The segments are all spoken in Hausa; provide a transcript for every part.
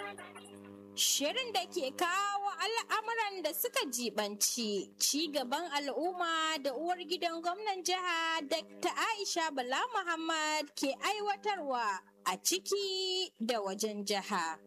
Shirin da ke kawo al'amuran da suka jibanci ci gaban al'umma da uwar gidan gwamnan jiha Dr. Aisha Bala Muhammad ke aiwatarwa a ciki da wajen jiha.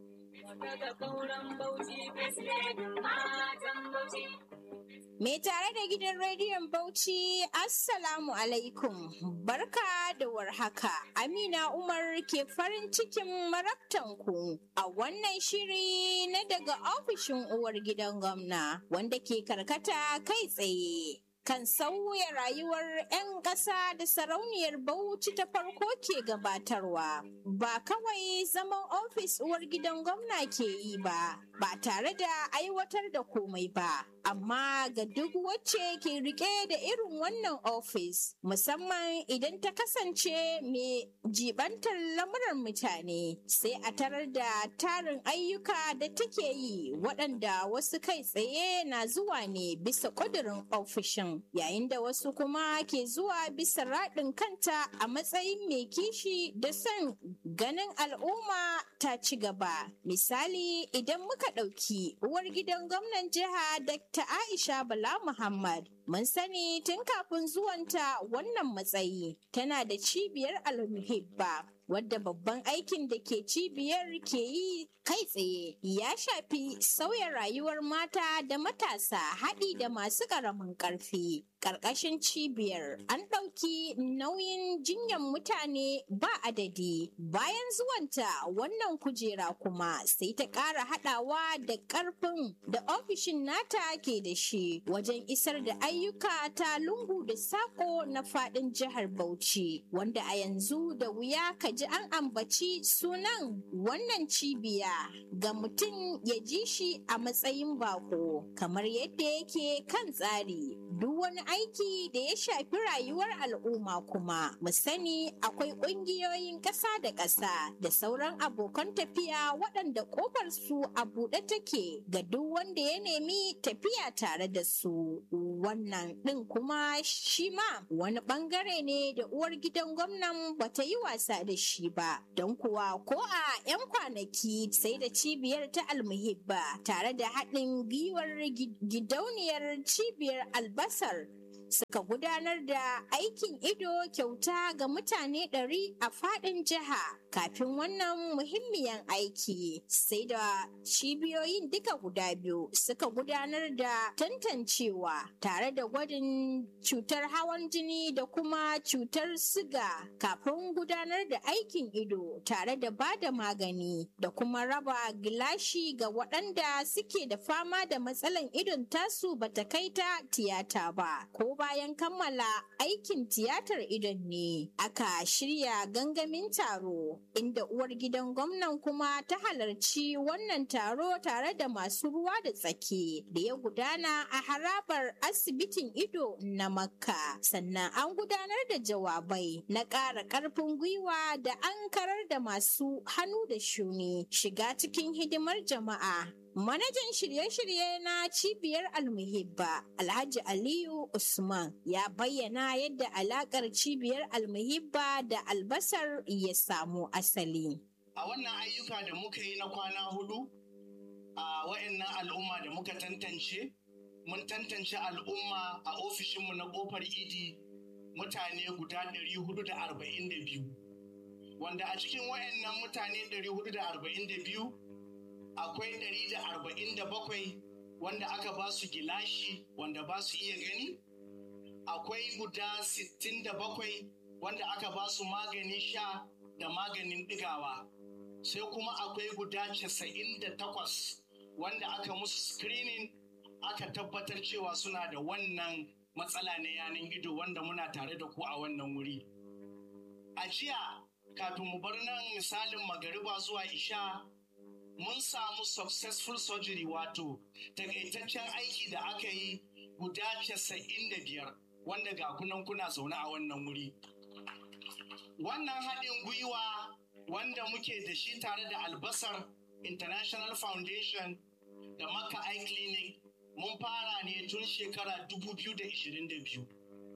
Me tare da gidan rediyon Bauchi, Assalamu alaikum, barka da warhaka. Amina Umar ke farin cikin marabtanku a wannan shiri na daga ofishin uwar gidan gwamna wanda ke karkata kai tsaye. Kan sauya rayuwar 'yan ƙasa da sarauniyar Bauchi ta farko ke gabatarwa. Ba kawai zaman ofis uwar gidan gwamna ke yi ba, ba tare da aiwatar da komai ba. amma ga duk wacce ke rike da irin wannan ofis musamman idan ta kasance mai jibantar lamuran mutane sai a tarar da tarin ayyuka da take yi waɗanda wasu kai tsaye na zuwa ne bisa ƙudurin ofishin yayin da wasu kuma ke zuwa bisa raɗin kanta a matsayin mai kishi da son ganin al'umma ta ci gaba misali idan muka ɗauki uwar gidan gwamnan jiha da ta Aisha Bala Muhammad. Mun sani tun kafin zuwanta wannan matsayi tana da cibiyar almuhibba wadda babban aikin da ke cibiyar ke yi kai tsaye ya shafi sauya rayuwar mata da matasa haɗi da masu ƙaramin ƙarfi. Ƙarƙashin cibiyar an ɗauki nauyin jinyan mutane ba adadi bayan zuwanta wannan kujera kuma sai ta ƙara haɗawa da ƙarfin da ofishin nata ke da shi wajen isar da ayyuka ta lungu da sako na faɗin jihar Bauchi wanda a yanzu da wuya ka ji an ambaci sunan wannan cibiya ga mutum ya ji shi a matsayin bako kamar yadda yake kan tsari duk wani aiki da ya shafi rayuwar al'umma kuma mu sani akwai ƙungiyoyin ƙasa da ƙasa da sauran abokan tafiya waɗanda ƙofar su a buɗe take ga duk wanda ya nemi tafiya tare da su wannan ɗin kuma shi ma wani ɓangare ne da uwar gidan gwamnan bata yi wasa da shi ba don kuwa ko a 'yan kwanaki sai da cibiyar ta almuhibba tare da haɗin gwiwar gidauniyar cibiyar albasar suka gudanar da aikin ido kyauta ga mutane ɗari a faɗin jiha kafin wannan muhimmiyan aiki sai da cibiyoyin duka guda biyu suka gudanar da tantancewa tare da gwadin cutar hawan jini da kuma cutar siga kafin gudanar da aikin ido tare da ba da magani da kuma raba gilashi ga waɗanda suke da fama da matsalan idon tasu bata kai ta tiyata ba ko bayan kammala aikin tiyatar idon ne aka shirya gangamin taro inda uwar gidan gwamnan kuma ta halarci wannan taro tare da masu ruwa da tsaki da ya gudana a harabar asibitin ido na makka sannan an gudanar da jawabai na ƙara ƙarfin gwiwa da an karar da masu hannu da shuni shiga cikin hidimar jama'a Manajan shirye-shirye na cibiyar almuhibba Alhaji Aliyu Usman ya bayyana yadda alakar cibiyar almuhibba da albasar ya samu asali. A wannan ayyuka da muka yi na kwana hudu a wa'annan al'umma da muka tantance, mun tantance al'umma a ofishinmu na kofar idi mutane guda 442. Wanda a cikin wa'annan mutane 442 akwai ɗari da arba'in da bakwai wanda aka ba su gilashi wanda ba su iya gani akwai guda sittin da bakwai wanda aka ba su maganin sha da maganin ɗigawa sai kuma akwai guda casa'in da takwas wanda aka musu screening aka tabbatar cewa suna da wannan matsala na yanin ido wanda muna tare da ku a wannan wuri a jiya kafin mu bar nan misalin magariba zuwa isha mun samu successful surgery wato takaitaccen aiki da aka yi guda casa'in da biyar wanda ga kunan kuna zaune a wannan wuri wannan haɗin gwiwa wanda muke da shi tare da albasar international foundation da maka eye clinic mun fara ne tun shekara 2022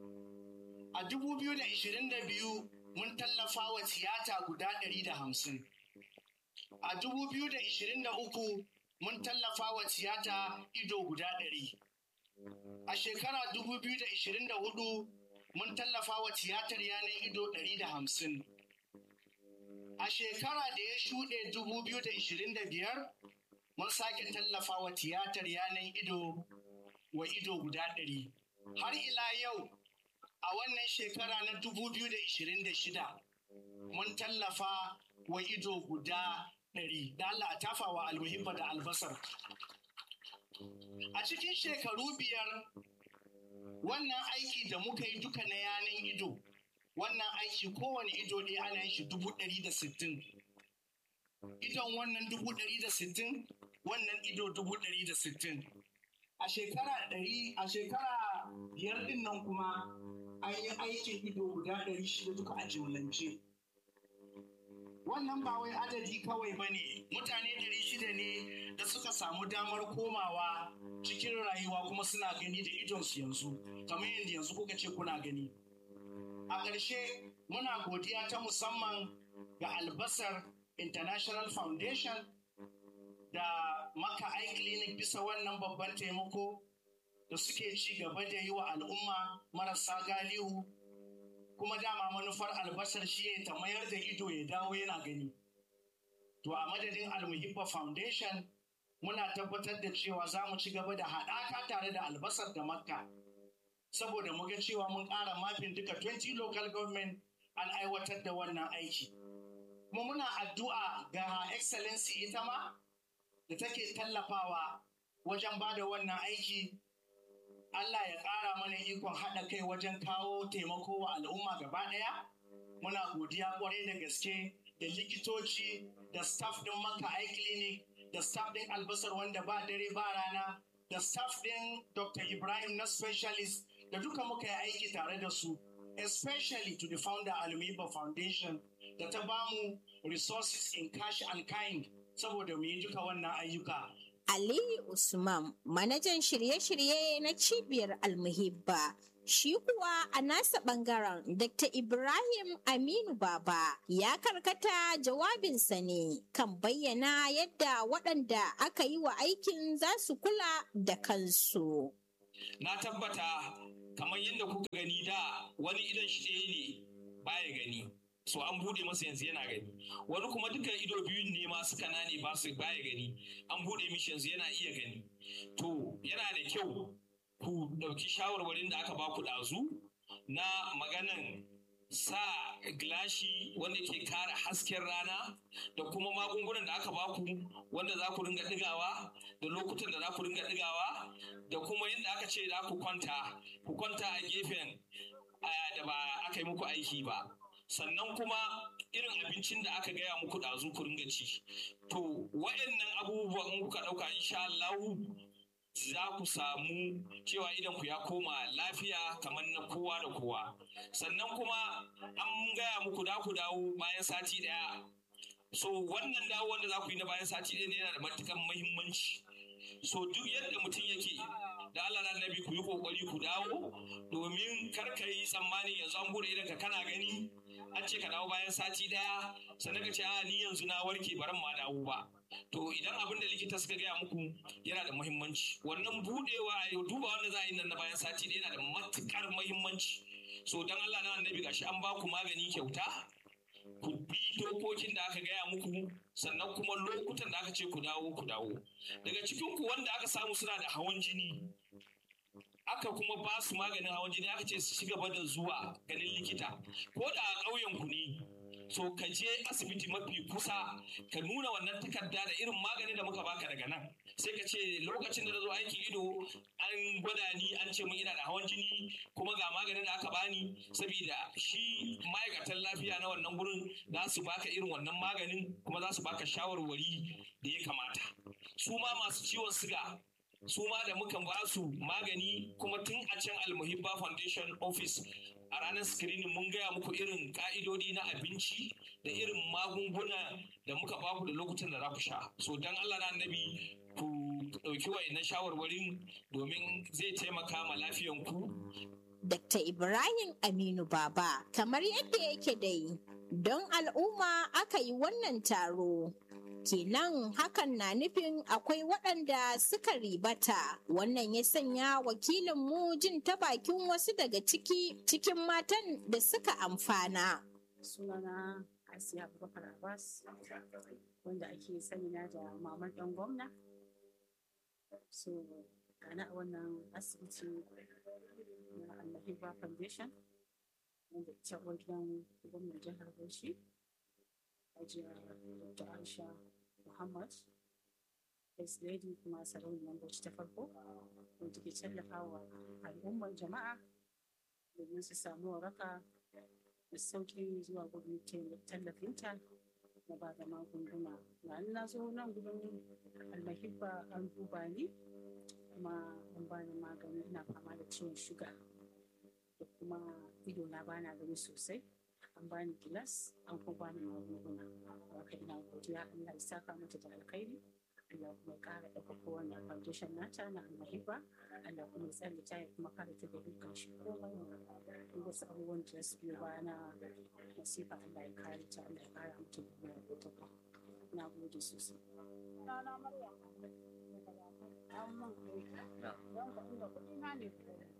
a 2022 mun tallafa wa tiyata guda 150 A 2023 mun tallafa wa tiyata ido guda ɗari. A shekara 2024 mun tallafa wa tiyatar yanar ido ɗari da hamsin. A shekara da ya shuɗe 2025 mun sake tallafa wa tiyatar yanar ido wa ido guda ɗari. Har ila yau a wannan shekara na 2026 mun tallafa wa ido guda ɗari. Da Allah a tafa wa almuhimma da albasar. A cikin shekaru biyar wannan aiki da muka yi duka na yanan ido, wannan aiki kowane ido ne ana yin shi dubu ɗari da sittin. Idon wannan dubu ɗari da sittin, wannan ido dubu ɗari da sittin. A shekara ɗari, a shekara biyar ɗin nan kuma an yi aikin ido guda ɗari shida duka a jimlance. Wannan ba wai adadi kawai ba ne, mutane ɗari shida ne da suka samu damar komawa cikin rayuwa kuma suna gani da idonsu yanzu, kamar yadda yanzu kuka ce kuna gani. A ƙarshe muna godiya ta musamman ga albasar International Foundation da Maka Eye Clinic bisa wannan babban taimako da suke ci gaba da yi wa al'umma marasa galihu kuma dama manufar albasar shi ne ta mayar da ido ya dawo yana gani. To a madadin Almuhibba Foundation muna tabbatar da cewa za mu ci gaba da haɗaka tare da albasar da makka saboda mu ga cewa mun ƙara mafin duka 20 local government an aiwatar da wannan aiki. Kuma muna addu'a ga excellency ita ma da take tallafawa wajen ba da wannan aiki Allah ya ƙara mana ikon haɗa kai wajen kawo taimako wa al'umma gaba ɗaya. Muna godiya ƙwarai da gaske da likitoci da staff ɗin Maka Eye Clinic da staff ɗin albasar wanda ba dare ba rana da staff ɗin Dr. Ibrahim na specialist da duka muka yi aiki tare da su. Especially to the founder Alumiba Foundation da ta bamu resources in cash and kind saboda mu yi duka wannan ayyuka. Aliyu Usman, manajan shirye-shirye na cibiyar Almuhibba. Shi kuwa a nasa ɓangaren Dr. Ibrahim Aminu Baba ya karkata jawabinsa ne kan bayyana yadda waɗanda aka yi wa aikin za su kula da kansu. Na tabbata kamar yadda kuka gani da wani idan shi ɗaya ne baya gani. so an bude masa yanzu yana gani wani kuma duka ido biyun ne ma suka nane ba su baya gani an bude mishi yanzu yana iya gani to yana da kyau ku ɗauki shawarwarin da aka ba ku ɗazu na maganan sa gilashi wanda ke kare hasken rana da kuma magungunan da aka baku wanda za ku ringa ɗigawa da lokutan da za ku ringa ɗigawa da kuma yadda aka ce za ku kwanta ku kwanta a gefen da ba aka yi muku aiki ba sannan kuma irin abincin da aka gaya muku ɗazu ku ringa ci to waɗannan abubuwan in kuka ɗauka insha Allah za ku samu cewa idan ku ya koma lafiya kamar na kowa da kowa sannan kuma an gaya muku da ku dawo bayan sati ɗaya so wannan dawo wanda za ku yi na bayan sati ɗaya ne yana da matuƙar muhimmanci so duk yadda mutum yake da Allah na nabi ku yi kokari ku dawo domin kar ka yi tsammani yanzu an bude idan ka kana gani an ce ka dawo bayan sati daya sannan ka ce a ni yanzu na warke baran ma dawo ba to idan abin da likita suka gaya muku yana da muhimmanci wannan budewa a yau duba wanda za a yi nan na bayan sati daya yana da matukar muhimmanci so dan Allah na annabi gashi an ba ku magani kyauta ku bi dokokin da aka gaya muku sannan kuma lokutan da aka ce ku dawo ku dawo daga cikin ku wanda aka samu suna da hawan jini aka kuma ba su maganin hawan jini aka ce su ci gaba da zuwa ganin likita ko da a ƙauyen ku ne so ka je asibiti mafi kusa ka nuna wannan takarda da irin maganin da muka baka daga nan sai ka ce lokacin da na zo aikin ido an gwada ni an ce mun ina da hawan jini kuma ga maganin da aka bani saboda shi ma'aikatan lafiya na wannan gurin za su baka irin wannan maganin kuma za su baka shawarwari da ya kamata su ma masu ciwon siga su ma da muka ba su magani kuma tun a can almuhibba foundation office a ranar screening mun gaya muku irin ka'idodi na abinci da irin magunguna da muka baku da lokutan da za ku sha so don allah na annabi ku ɗauki wa'annan shawarwarin domin zai taimaka ma lafiyanku Dr. Ibrahim Aminu Baba kamar yadda yake dai don al'umma aka yi wannan taro kenan hakan na nufin akwai waɗanda suka ribata wannan ya sanya wakilinmu jin ta bakin wasu daga ciki cikin matan da suka amfana sunana asiya abubakar abbas wanda ake sani na da mamar ɗan gwamna so gana a wannan asibiti na almahiba foundation wanda ita uwar gidan gwamnan jihar bauchi hajiya dr aisha muhammad first lady kuma sarauniyar bauchi ta farko wanda ke tallafawa al'ummar jama'a domin su samu waraka da sauƙi zuwa gudun tallafinta na ba da magunguna na na zo nan gudun almahibba an duba ni kuma an bani magani ina fama da ciwon shuga da kuma ido na bana gani sosai an bani gilas an kuma bani magunguna haka ina godiya Allah ya saka mata da alkhairi Allah kuma ya ƙara ɗaukaka wannan foundation nata na almahibba Allah kuma ya tsare ta ya kuma kare ta da dukkan shi komai duk wasu abubuwan da su biyo baya na masifa Allah ya kare ta Allah ya ƙara mata da kuma ɗaukaka na gode sosai. Rana Maryam an man aiki don ka inda kuɗi na ne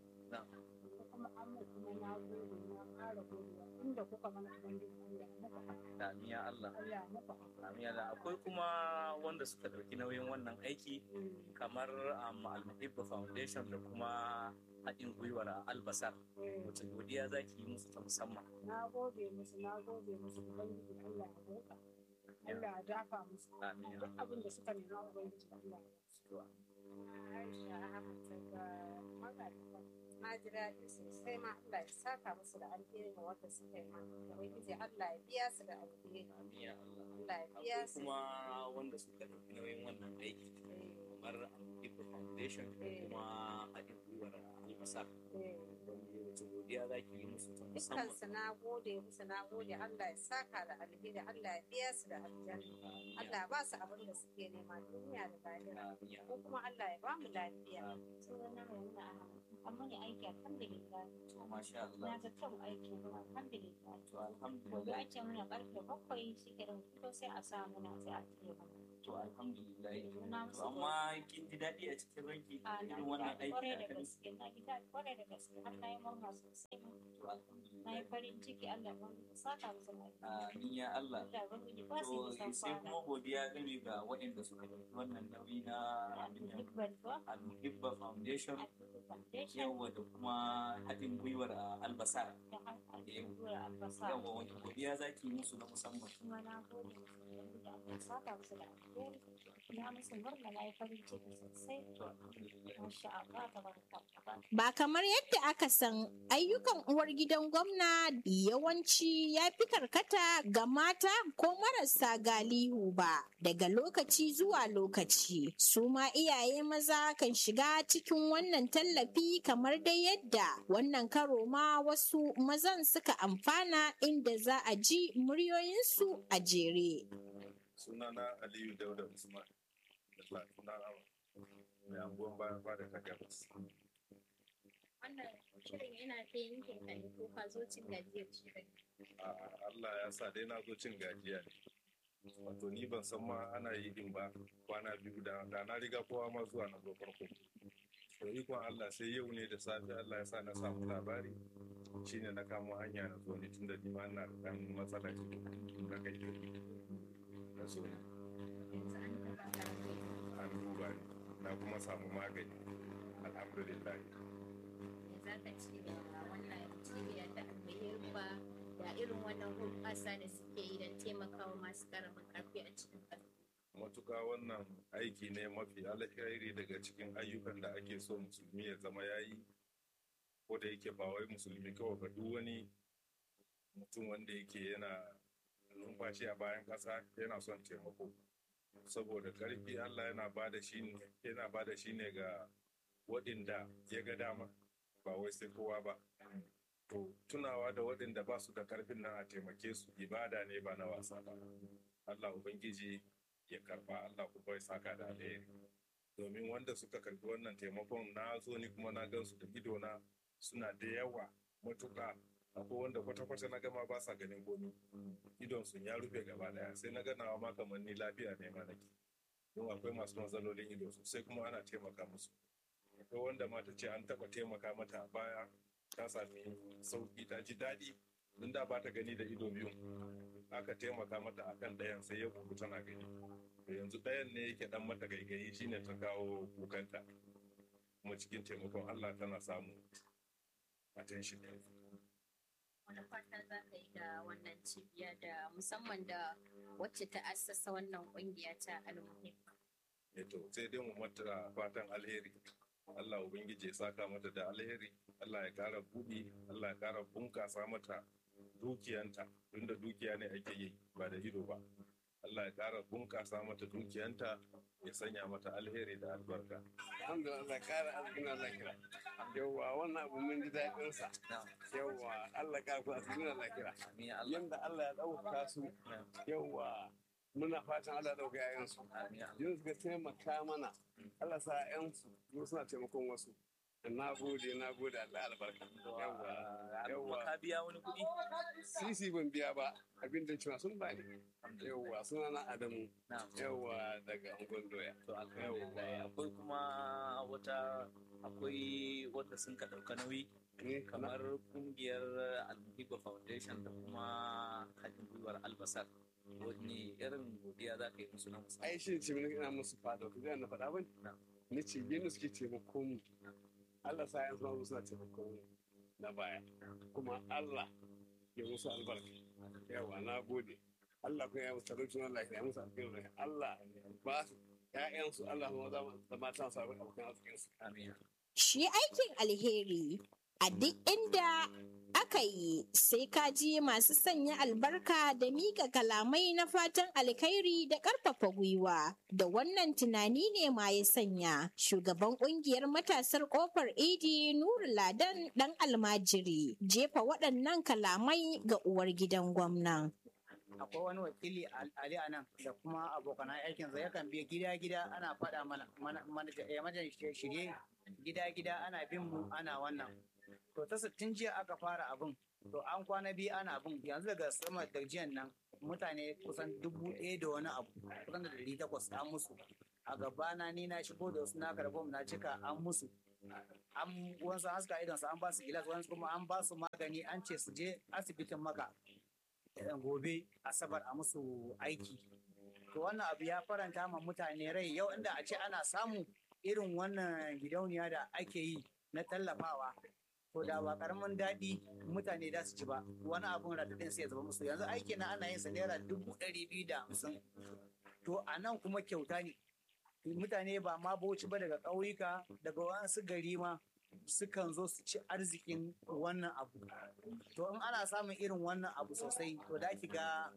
kuma an mun kuma na gode na ƙara godiya inda kuka mana ubangiji Allah muka Amin ya Allah. Allah muka Amin ya Allah. Akwai kuma wanda suka ɗauki nauyin wannan aiki kamar um, Al-Muhibba Foundation da kuma haɗin gwiwar Albasar. Wace godiya za ki yi musu ta musamman? na gode musu na gode musu ubangiji Allah ya roƙa Allah ya dafa musu Amin ya duk Allah. abin da suka nema ubangiji Allah ya basu Aisha Ahmad daga Magariba na ji daɗi sosai ma Allah ya saka musu da alheri ma wanda suka yi ma ubangiji Allah ya biya su da alheri Amin ya Allah. Allah ya biya Akwai su kuma wanda suka ɗauki nauyin wannan aiki kamar Al-Muhibba Foundation da kuma haɗin gwiwar Albasar. Wace godiya za ki yi musu ta musamman? dukkansu na gode musu na gode Allah ya saka da alheri Allah ya biya su da aljanna Amin ya Allah ba su abin da suke nema duniya da lahira Amin ya ko kuma Allah ya ba mu lafiya Amin. sunana Maimuna Ahmad amma ne aiki alhamdulillah To masha Allah. na ga kyan aiki alhamdulillah To gobe alhamdulillah. ake muna karfe bakwai shi ke ɗan fito sai a sa muna sai a cire mana To alhamdulillah. na To musu amma kin ji daɗi a cikin ranki a na irin wannan ji daɗi aiki kwarai da da aka yi? gaske na ji daɗi kwarai da gaske har na yi murna sosai ma. To na yi alhamdulillah. farin ciki Allah ya bani saka musu lafiya Amin ya Allah. Allah ya bani ba su To yi san sai kwana kuma godiya game ga waɗanda suka ɗauki wannan nauyi na abin nan, dubban ba Al-Muhibba Foundation a cikin foundation yawa da kuma haɗin gwiwar a Albasar. da hankali da albasa Yawa wani godiya za ki yi musu na musamman. kuma na gode musu da Allah saka musu da alheri na musu murna na yi farin ciki sosai To alhamdulillah. masha Allah tabaraka Allah Ba kamar yadda aka san ayyukan uwar gidan gwamna yawanci ya fi karkata ga mata ko marasa galihu ba daga lokaci zuwa lokaci. Su ma iyaye maza kan shiga cikin wannan tallafi kamar dai yadda wannan karo ma wasu mazan suka amfana inda za a ji muryoyinsu a jere. sunana aliyu dauda usman da lafiya mai anguwan bayan fada ta gabas wannan shirin yana ta yankin ka ne ko ka zo cin gajiyar shirin a allah ya sa dai na zo cin gajiya ne wato ni ban san ma ana yi din ba kwana biyu da da na riga kowa ma zuwa na zo farko to ikon allah sai yau ne da safe allah ya sa na samu labari shine na kamo hanya na zo ne tunda ni ma ina da dan matsala cikin na kai na zo ne yanzu an taɓa ka ne an duba ni na kuma samu magani alhamdulillah me za ka ci da wannan cibiyar da aka yi rufa da irin wannan hulɓasa da suke yi don taimakawa masu ƙaramin ƙarfi a cikin ƙarfi matuka wannan aiki ne mafi alkhairi daga cikin ayyukan da ake so musulmi ya zama ya yi ko da yake ba wai musulmi kawai ba duk wani mutum wanda yake yana numfashi a bayan ƙasa yana son taimako saboda ƙarfi Allah yana ba da shi ne yana ba da shi ne ga waɗanda ya ga dama ba wai sai kowa ba to tunawa da waɗanda ba su da ƙarfin nan a taimake su ibada ne ba na wasa ba Allah ubangiji ya karba Allah kuma ya saka da alheri domin wanda suka karbi wannan taimakon na zo ni kuma na gansu da idona suna da yawa matuka akwai wanda kwata-kwata na gama ba sa ganin komi idon sun ya rufe gaba daya sai na ganawa ma kamar ni lafiya ne ma nake don akwai masu matsalolin ido sosai kuma ana taimaka musu akwai wanda ma ta ce an taba taimaka mata a baya ta sami sauki ta ji daɗi don da ba ta gani da ido biyu aka taimaka mata akan ɗayan sai ya kuku tana gani to yanzu ɗayan ne yake dan mata gaigayi shine ta kawo kukanta kuma cikin taimakon Allah tana samu attention yanzu wani fata za ka yi da wannan cibiya da musamman da wacce ta assasa wannan kungiya ta almuhim to sai dai mu mata fatan alheri Allah ubangiji ya saka mata da alheri Allah ya kara buɗi Allah ya kara bunkasa mata dukiyanta tunda dukiya ne ake yi ba da ido ba Allah ya kara bunkasa mata dukiyanta ya sanya mata alheri da albarka alhamdulillah kara arzikina lakira yawwa wannan abu mun ji daɗin sa yawwa Allah kara ku arzikina lakira yanda Allah ya ɗauka su yawwa muna fatan Allah ya ɗauka yayansu yanzu suka taimaka mana Allah sa yayansu su suna taimakon wasu na gode na gode Allah albarka yawwa yawwa ka biya wani kuɗi sisi ban biya ba abin da cewa sun bani yawwa suna na Adamu yawwa daga Angon Doya to alhamdulillah akwai kuma wata akwai wanda sun ka ɗauka nauyi kamar kungiyar almuhiba foundation da kuma haɗin gwiwar albasar wani irin godiya za ka yi musu na musamman ai shi ce mini ina musu fada ku na faɗa ba ni ce yadda suke taimako mu Allah sa ya zama suna taimako mu na baya kuma Allah ya musu albarka yawa na gode Allah kuma ya musu talauci na lafiya ya musu albarka Allah ba su ƴaƴansu Allah kuma da matan su abokan arzikinsu amin Shi aikin alheri a duk inda aka yi sai ka ji masu sanya albarka da miƙa kalamai na fatan alkhairi da ƙarfafa gwiwa. Da wannan tunani ne ma ya sanya shugaban ƙungiyar matasar ƙofar idi Nuru Ladan ɗan almajiri jefa waɗannan kalamai ga uwar gidan gwamnan. akwai wani wakili Ali a nan da kuma abokan aikinsa yakan biya gida-gida ana faɗa mana mana shirye gida-gida ana bin mu ana wannan to ta sittin jiya aka fara abin to an kwana biyu ana abin yanzu daga sama da jiyan nan mutane kusan dubu ɗaya da wani abu kusan da ɗari takwas an musu a gabana ni na shigo da wasu na karɓo na cika an musu an wasu haska idonsu an ba su gilas wasu kuma an ba su magani an ce su je asibitin maka gobe asabar a musu aiki to wannan abu ya faranta ma mutane rai yau inda a ce ana samu irin wannan gidauniya da ake yi na tallafawa to da ba karamin daɗi mutane da su ci ba wani abun radadin sai ya zama musu yanzu aiki na ana yin sa naira dubu ɗari biyu da hamsin to a nan kuma kyauta ne mutane ba ma bauchi ba daga ƙauyuka daga wasu gari ma sukan zo su ci arzikin wannan abu to in ana samun irin wannan abu sosai to da ki ga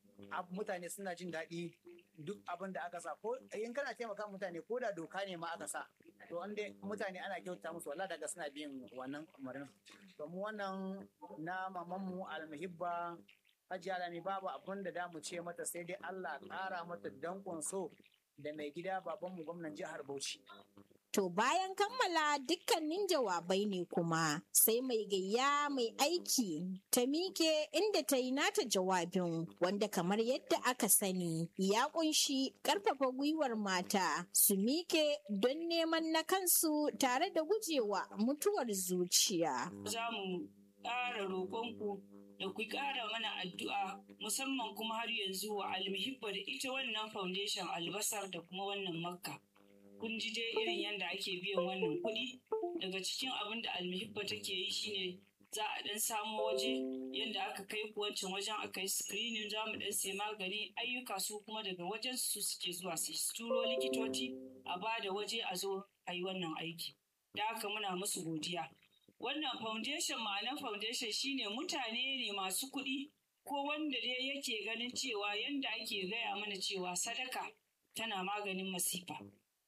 mutane suna jin daɗi duk abin da aka sa ko in kana taimaka mutane ko da doka ne ma aka sa to inda mutane ana kyauta musu wala daga suna bin wannan umarnin to mu wannan na mamanmu almuhibba Hajiya Alami babu abin da damu ce mata sai dai Allah ƙara mata dankon so da mai gida babanmu gwamnan jihar Bauchi. To bayan kammala dukkanin jawabai ne kuma sai mai gayya mai aiki ta miƙe inda ta yi nata jawabin wanda kamar yadda aka sani ya kunshi ƙarfafa gwiwar mata su miƙe don neman na kansu tare da gujewa mutuwar zuciya. Za mu ƙara roƙonku da ku ƙara mana addu'a musamman kuma har yanzu wa almuhibba da ita wannan foundation albasar da kuma wannan makka. kun ji dai irin yadda ake biyan wannan kuɗi daga cikin abin da almuhibba take yi shine za a ɗan samo waje yadda aka kai ku wancan wajen aka yi screening za mu ɗan sai magani ayyuka su kuma daga wajen su suke zuwa su turo likitoci a ba da waje a zo a yi wannan aiki da haka muna musu godiya wannan foundation ma'anar foundation shine mutane ne masu kuɗi ko wanda dai yake ganin cewa yadda ake gaya mana cewa sadaka tana maganin masifa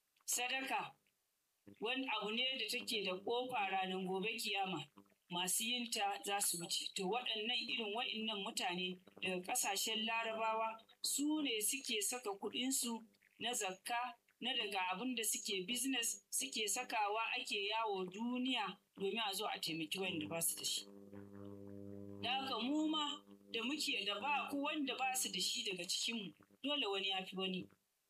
sadaka wani abu ne da take da ƙofa ranar gobe kiyama masu yinta za su wuce to waɗannan irin waɗannan mutane daga ƙasashen larabawa su ne suke saka kuɗinsu na zakka na daga abin da suke business suke sakawa ake yawo duniya domin a zo a taimaki wanda ba su da shi da haka mu ma da muke da ba ko wanda ba su da shi daga cikinmu dole wani ya fi wani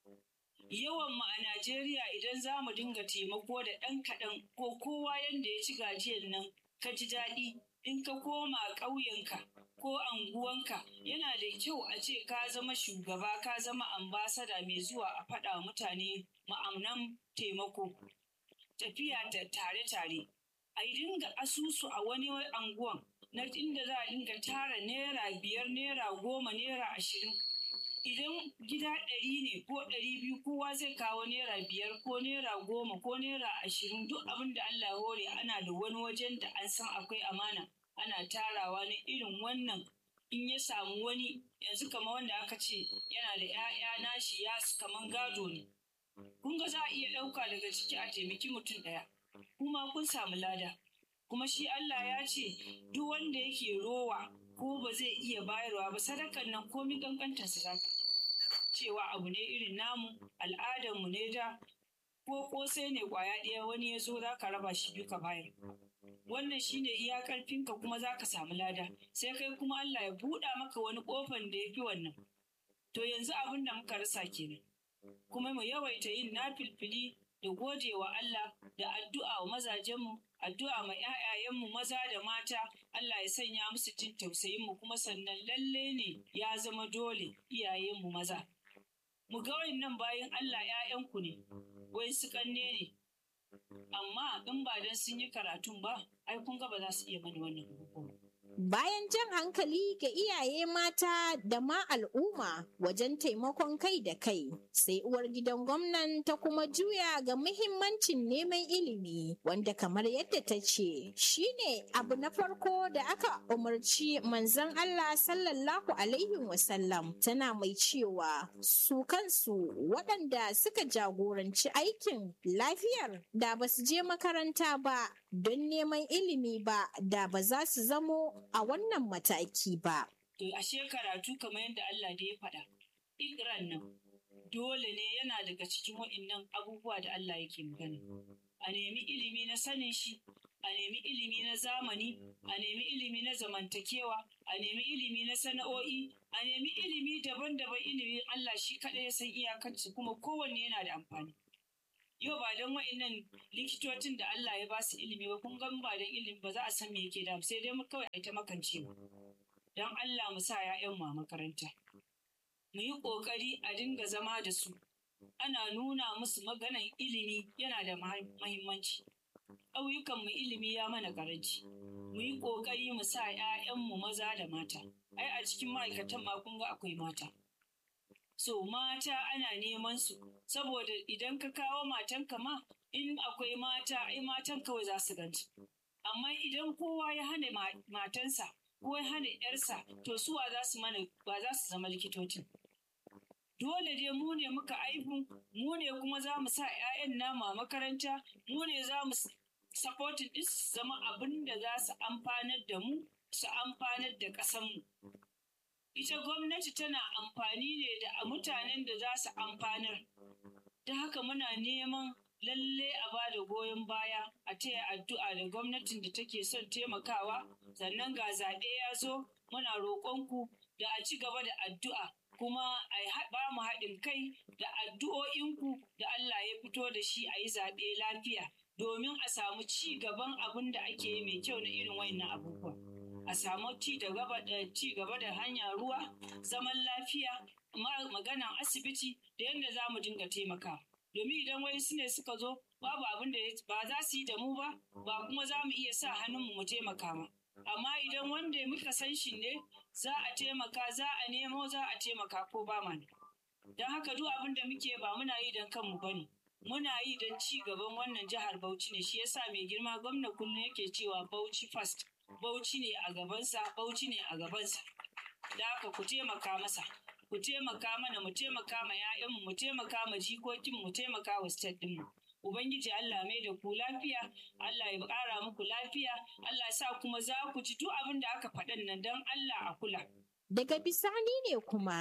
yawan mu a Najeriya idan za mu dinga taimako da ɗan kaɗan ko kowa yanda ya ci gajiyar nan ka ji daɗi in ka koma ƙauyenka ko anguwanka yana da kyau a ce ka zama shugaba ka zama ambasada mai zuwa a faɗa mutane ma'amnan taimako tafiya da tare-tare a yi dinga asusu a wani anguwan na inda za a dinga tara naira biyar naira goma naira ashirin idan gida ɗari ne ko ɗari biyu kowa zai kawo naira biyar ko naira goma ko naira ashirin duk abin da Allah hore ana da wani wajen da an san akwai amana ana tarawa na irin wannan in ya samu wani yanzu kamar wanda aka ce yana da 'ya'ya nashi ya kaman gado ne kun ga za a iya ɗauka daga ciki a taimaki mutum ɗaya kuma kun samu lada kuma shi Allah ya ce duk wanda yake rowa ko ba zai iya bayarwa ba sadakan nan komi kankantar sadaka cewa abu ne irin namu al'adarmu ne da ko kosai ne kwaya ɗaya wani ya zo za ka raba shi biyu ka bayar wannan shine iya karfinka kuma za ka samu lada sai kai kuma Allah ya buɗa maka wani ƙofan da ya fi wannan to yanzu abin da muka rasa kenan kuma mu yawaita yin nafilfili da gode wa Allah da addu'a wa mazajenmu addu'a ma 'ya'yayenmu maza da mata Allah ya sanya musu jin tausayinmu kuma sannan lalle ne ya zama dole iyayenmu maza mu ga nan bayan Allah 'ya'yanku ne wai su kanne ne amma in ba dan sun yi karatun ba ai kun ga ba za su iya mana wannan abubuwan Bayan jan hankali ga iyaye mata da ma al'umma wajen taimakon kai da kai, sai uwar gidan gwamnan ta kuma juya ga muhimmancin neman ilimi, wanda kamar yadda ta ce, shine abu na farko da aka umarci manzon Allah sallallahu Alaihi wasallam tana mai cewa su kansu waɗanda suka jagoranci aikin lafiyar da ba su je makaranta ba don neman ilimi ba da ba za su zamo a wannan mataki ba. To ashe karatu kamar yadda Allah da ya faɗa. Ikran nan dole ne yana daga cikin waɗannan abubuwa da Allah yake magana. A nemi ilimi na sanin shi, a nemi ilimi na zamani, a nemi ilimi na zamantakewa, a nemi ilimi na sana'o'i, a nemi ilimi daban-daban ilimin Allah shi kaɗai ya san iyakarsu kuma kowanne yana da amfani. yau ba don wa'innan likitocin da Allah ya ba su ilimi ba kun gan ba don ilimi ba za a san me yake da sai dai mu kawai a ta makancewa don Allah mu sa ya'yan mu a makaranta mu yi kokari a dinga zama da su ana nuna musu maganan ilimi yana da mahimmanci ƙauyukan mu ilimi ya mana karanci mu yi kokari mu sa 'ya'yan mu maza da mata ai a cikin ma'aikatan ma kun ga akwai mata so mata ana neman su saboda idan ka kawo matanka ma in akwai mata ai matan kawai za su ganci amma idan kowa ya hana matansa ko ya hana yarsa to suwa za su mana ba za su zama likitocin dole dai mu ne muka aihu mu ne kuma za mu sa 'ya'yan namu a makaranta mu ne za mu supporting din su zama abin da za su amfanar da mu su amfanar da ƙasanmu ita gwamnati tana amfani ne da mutanen da za su amfanar. Da haka muna neman lalle a ba da goyon baya a taya addu'a da gwamnatin da take son taimakawa sannan ga zaɓe ya zo muna roƙonku da a ci gaba da addu'a kuma a ba mu haɗin kai da addu'o'inku da Allah ya fito da shi a yi zaɓe lafiya domin a samu ci gaban abin da ake yi mai kyau na irin wayannan abubuwa. a samu ci da gaba da ci gaba da hanya ruwa zaman lafiya maganan asibiti da yadda za mu dinga taimaka domin idan wai su ne suka zo babu abin da ba za su yi da mu ba ba kuma za mu iya sa hannunmu mu taimaka ma amma idan wanda muka san shi ne za a taimaka za a nemo za a taimaka ko ba ma don haka duk abin da muke ba muna yi don kanmu ba ne muna yi don ci gaban wannan jihar Bauchi ne shi yasa mai girma gwamna kullum yake cewa Bauchi first Bauchi ne a gabansa, Bauchi ne a gabansa. Da haka ku taimaka masa, ku taimaka mana, mu taimaka ma ‘ya'yanmu, mu taimaka ma jikokin, mu taimaka wa state ɗinmu. Ubangiji Allah mai da ku lafiya, Allah ya ƙara muku lafiya, Allah sa kuma za ku ji duk abin da aka faɗan nan don Allah a kula. Daga bisani ne kuma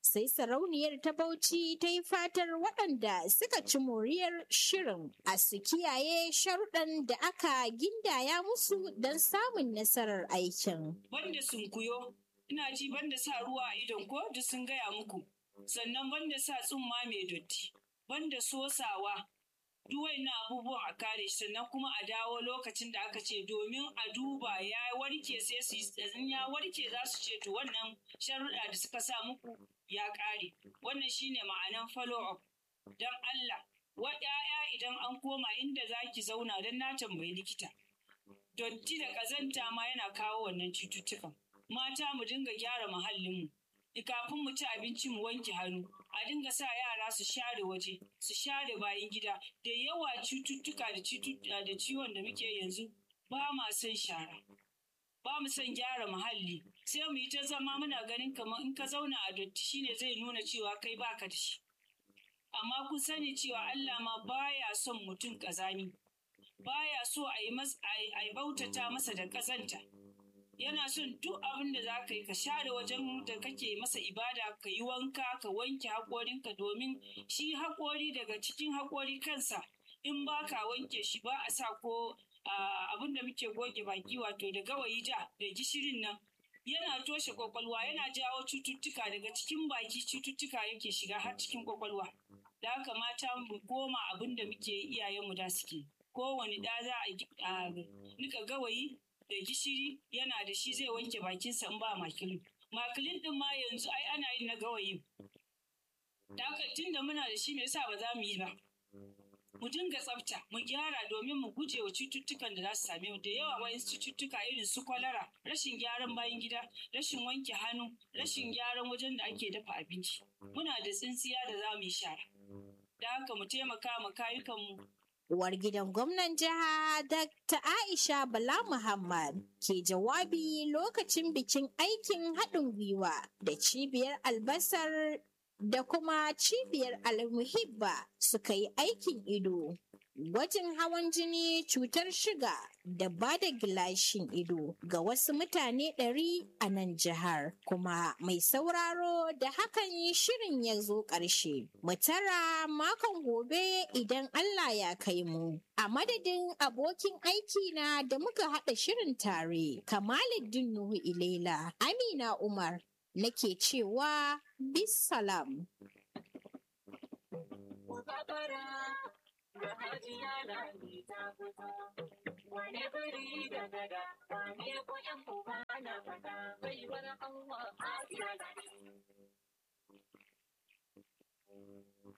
sai sarauniyar ta Bauchi ta yi fatar waɗanda suka ci moriyar shirin a su kiyaye sharuɗan da aka gindaya musu don samun nasarar aikin. Banda sunkuyo, ina ji banda sa ruwa a idon ko duk sun gaya muku, sannan banda sa tsumma mai dotti, banda sosawa, duk na abubuwan a kare shi sannan kuma a dawo lokacin da aka ce domin a duba ya warke sai su yi ya warke za su ce to wannan sharuɗa da suka sa muku ya ƙare wannan shine ma'anan follow up don Allah wa ƴaƴa idan an koma inda za ki zauna don na tambayi likita dotti da ƙazanta ma yana kawo wannan cututtukan mata mu dinga gyara muhallinmu kafin mu ci abinci mu wanke hannu a dinga sa yara su share waje su share bayan gida da yawa cututtuka da da ciwon da muke yanzu ba ma son shara ba mu son gyara muhalli sai mu yi ta zama muna ganin kamar in ka zauna a dotti shine zai nuna cewa kai baka da shi amma kun sani cewa Allah ma baya son mutum kazami baya so a yi bautata masa da kazanta yana son duk abin da za ka yi ka share wajen da kake masa ibada ka yi wanka ka wanke haƙorinka domin shi haƙori daga cikin haƙori kansa in ba ka wanke shi ba a sa ko abin da muke goge baki wato da gawayi ja da gishirin nan yana toshe kwakwalwa yana jawo cututtuka daga cikin baki cututtuka yake shiga har cikin kwakwalwa da haka mata mu goma abin da muke iyayenmu da suke kowane ɗa za a nika gawayi da gishiri yana da shi zai wanke bakinsa in ba makilin. Makilin din ma yanzu ai ana yin na gawayi. Da tun da muna da shi me yasa ba za mu yi ba? Mu dinga tsafta, mu gyara domin mu guje wa cututtukan da za su same mu da yawa wayan cututtuka irin su kwalara, rashin gyaran bayan gida, rashin wanke hannu, rashin gyaran wajen da ake dafa abinci. Muna da tsintsiya da za mu yi shara. Da haka mu taimaka ma kayukanmu Uwar gidan gwamnan jiha Dr. Aisha Bala Muhammad ke jawabi lokacin bikin aikin haɗin gwiwa da cibiyar albasar da kuma cibiyar almuhibba suka yi aikin ido. Gwajin hawan jini cutar shiga da ba da gilashin ido ga wasu mutane ɗari a nan jihar. Kuma mai sauraro da hakan yi shirin ya zo ƙarshe. Mu tara makon gobe idan Allah ya kai mu. A madadin abokin aiki na da muka haɗa shirin tare, Kamaluddin Nuhu Ilela, Amina Umar, nake cewa bisalam. da hajiya na ni ta fito. Wani biri da gada, wane ko ‘yan uba na fada, bai bar Allah hajiya na